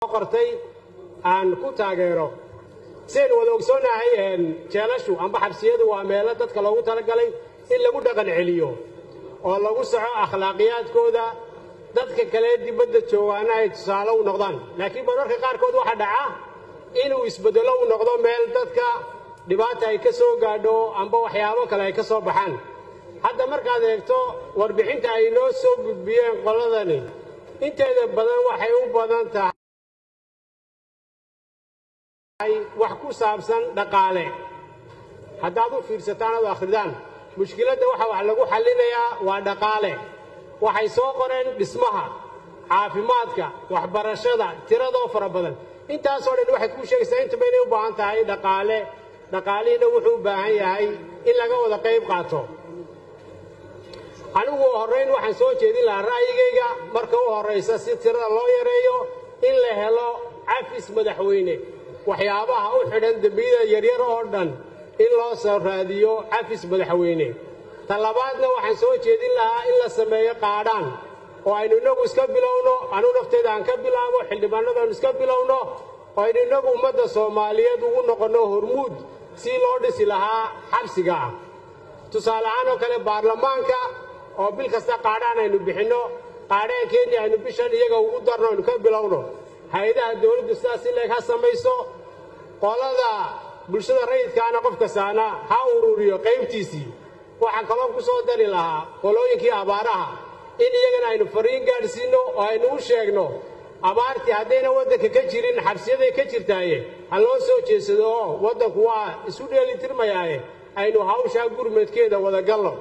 qortay aan ku taageero siaynu wada ogsoonahay jeelashu amba xabsiyadu waa meelo dadka loogu talagalay in lagu dhaqan celiyo oo lagu soco akhlaaqiyaadkooda dadka kale dibadda joogaana ay tusaale u noqdaan laakiin mararka qaarkood waxaa dhaca inuu isbeddelo u noqdo meel dadka dhibaata ay ka soo gaadho amba waxyaabo kale ay ka soo baxaan hadda markaad eegto warbixinta ay noo soo gudbiyeen qoladani inteeda badan waxay u badan tahay wax ku saabsan dhaqaale haddaad u fiirsataan ad akhridaan mushkiladda waxa wax lagu xallinayaa waa dhaqaale waxay soo qoreen dhismaha caafimaadka waxbarashada tiradoo fara badan intaasoo dhan waxay kuu sheegaysaa intaba inay u baahan tahay dhaqaale dhaqaalihiina wuxuu u baahan yahay in laga wada qayb qaato anigu horrayn waxaan soo jeedin lahaa ra'yigayga marka u horraysa si tirada loo yareeyo in la helo cafis madaxweyne waxyaabaha u xidhan dembiyada yaryar oo dhan in loo soo raadiyo cafis madaxweyne ta labaadna waxaan soo jeedin lahaa in la sameeyo qaadhaan oo aynu innagu iska bilowno anugu nafteyda aan ka bilaabo xildhibaanadu aynu iska bilowno oo aynu innagu ummadda soomaaliyeed ugu noqonno hormuud si loo dhisi lahaa xabsiga ah tusaale ahaan oo kale baarlamaanka oo bil kasta qaadhaan aynu bixinno qaadhaan kenya aynu bishan iyaga ugu darno aynu ka bilowno hay-adaha dowladdu sidaas si leeg ha samayso qolada bulshada rayidkaana qof kastaana ha ururiyo qaybtiisii waxaan kaloo ku soo dari lahaa qolooyinkii abaaraha in iyagana aynu fariin gaadhsiinno oo aynu u sheegno abaartii haddayna waddanka ka jirin xabsiyaday ka jirtaaye ha loo soo jeedsado oo waddanku waa isu dheelitirmayaaye aynu hawshaa gurmadkeeda wada galno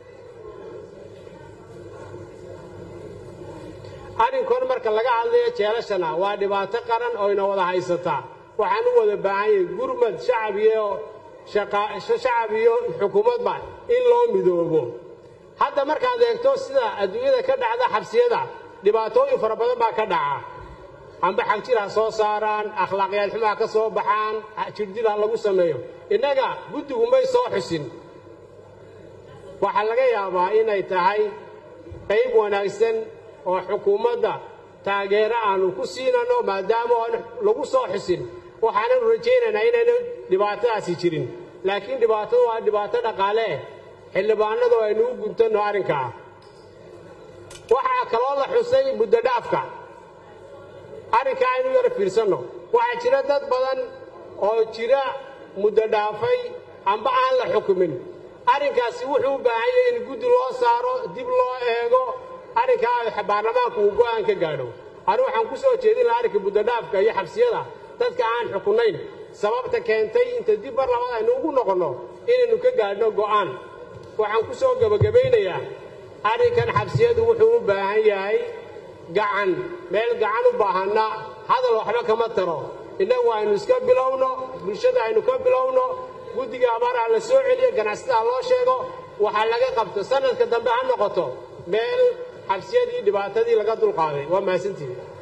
arrinkoon marka laga hadlayo jeelashana waa dhibaato qaran oo ina wada haysataa waxaan u wada baahan yahay gurmad shacab iyo shacab iyo xukuumadba in loo midoobo hadda markaad eegto sida adduunyada ka dhacda xabsiyada dhibaatooyin fara badan baa ka dhaca amba xagjir ha soo saaraan akhlaaqyaal xumo ha ka soo baxaan jirdil ha lagu sameeyo innaga guddigu may soo xusin waxaa laga yaabaa inay tahay qayb wanaagsan oo xukuumadda taageero aanu ku siinano maadaama aan lagu soo xusin waxaananu rajaynaynaa inayna dhibaatadaasi jirin laakiin dhibaatadu waa dhibaato dhaqaale xildhibaanadu aynu u guntanno arrinkaa waxaa kaloo la xusay muddo dhaafka arrinkaa aynu yaro fiirsanno waxaa jira dad badan oo jira muddo dhaafay amba aan la xukumin arrinkaasi wuxuu u baahan yahay in guddi loo saaro dib loo eego arrinkaa baarlamaanku uu go'aan ka gaadho anu waxaan ku soo jeedin lahaa arrinka muddodhaafka iyo xabsiyada dadka aan xukunayn sababta keentay inta dib mar labaad aynu ugu noqonno inaynu ka gaadhno go'aan waxaan ku soo gebagabaynayaa arrinkan xabsiyadu wuxuu u baahan yahay gacan meel gacan u baahanna hadal waxba kama taro innagu aynu iska bilowno bulshada aynu ka bilowno guddiga abaaraha la soo celiyo ganacsatada loo sheego waxaa laga qabto sanadka dambe ha noqoto meel xabsiyadii dhibaatadii laga dulqaaday waa mahadsantihi